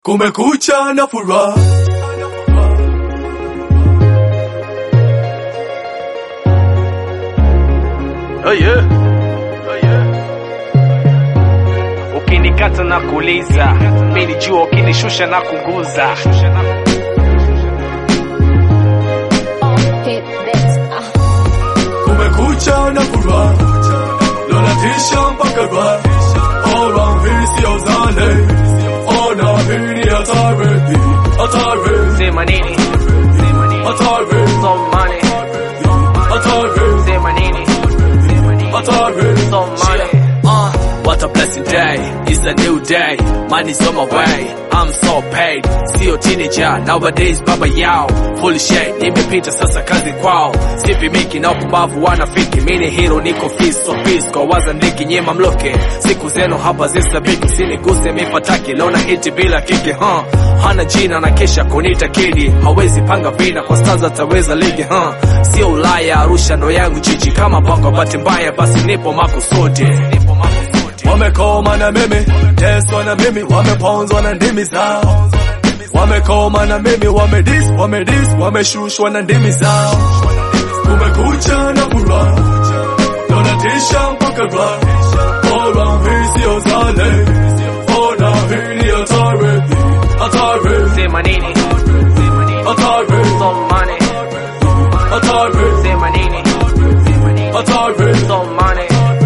Kumekucha na furaha Oh yeah. Oh yeah. Ukinikata na kuuliza, mimi jua, ukinishusha na kunguza. Hit this. Ah. Kumekucha na furaha Lonatisha mpaka raha Around hii sio zale Ona hii ni hatari Hatari Sema nini? Hatari So money. Hatari Sema nini? Hatari So money. Uh, what a blessing day. It's a new day. Money's on my way. I'm so paid. Sio teenager. Nowadays baba yao. Full shade. Nimepita sasa kazi kwao. Sipi miki na upumbavu wanafiki. Mini hero niko fist so peace. Kwa waza ndiki nyema mloke. Siku zenu hapa zisabiki. Siniguse mipataki. Lona hiti bila kiki. Huh. Hana jina na kesha kunita kidi. Hawezi panga vina kwa stanza taweza ligi. Huh. Sio Ulaya Arusha ndo yangu jiji. Kama bongo bahati mbaya basi nipo makusudi. Nipo makusudi. Wamekoma na mimi Teswa na mimi Wameponzwa na ndimi zao Wamekoma na mimi Wamedis, wamedis Wameshushwa na ndimi zao Kumekucha na furaha Donatisha mpaka raha Around hii sio zale Ona hii ni hatari Hatari Sema nini? Hatari So money. Hatari Sema nini? Hatari So money.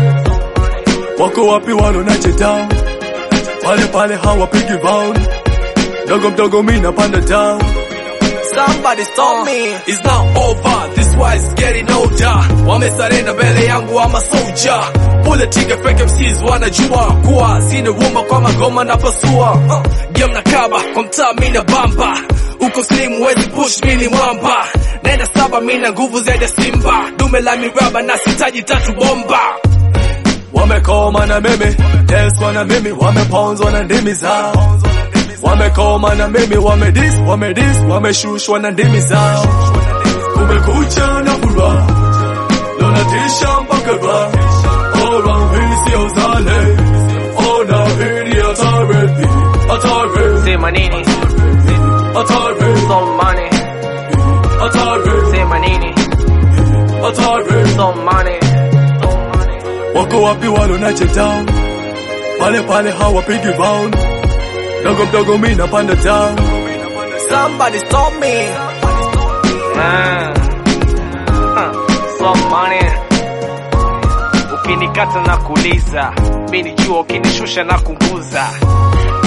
Wako wapi walonacheta Pale pale hawapigi round Dogo mdogo mi napanda down Somebody stop me. It's not over. This war is getting older. Wamesarenda mbele yangu ama soldier. Pull trigger fake MCs wanajua kuwa sina rumba kwa magoma na pasua. Uh, game na kaba kwa mtaa mimi na bamba. Uko slim wezi push mimi ni mwamba. Nenda saba mimi na nguvu zaidi ya simba. Dume la miraba na sitaji tatu bomba. Wamekoma na mimi Teswa na mimi Wameponzwa na ndimi zao Wamekoma na mimi Wamedis, wamedis Wameshushwa na ndimi zao Kumekucha na furaha Lonatisha mpaka raha Around hii sio zale Ona hii ni hatari Hatari Sema nini? Hatari So money. Hatari Sema nini? Hatari So money. Wako wapi walonacheta Pale pale hawapigi round Dogo mdogo mi napanda down Somebody stop me. Ah. Ah. So money. Ukinikata na kuuliza, mimi jua, ukinishusha na kunguza.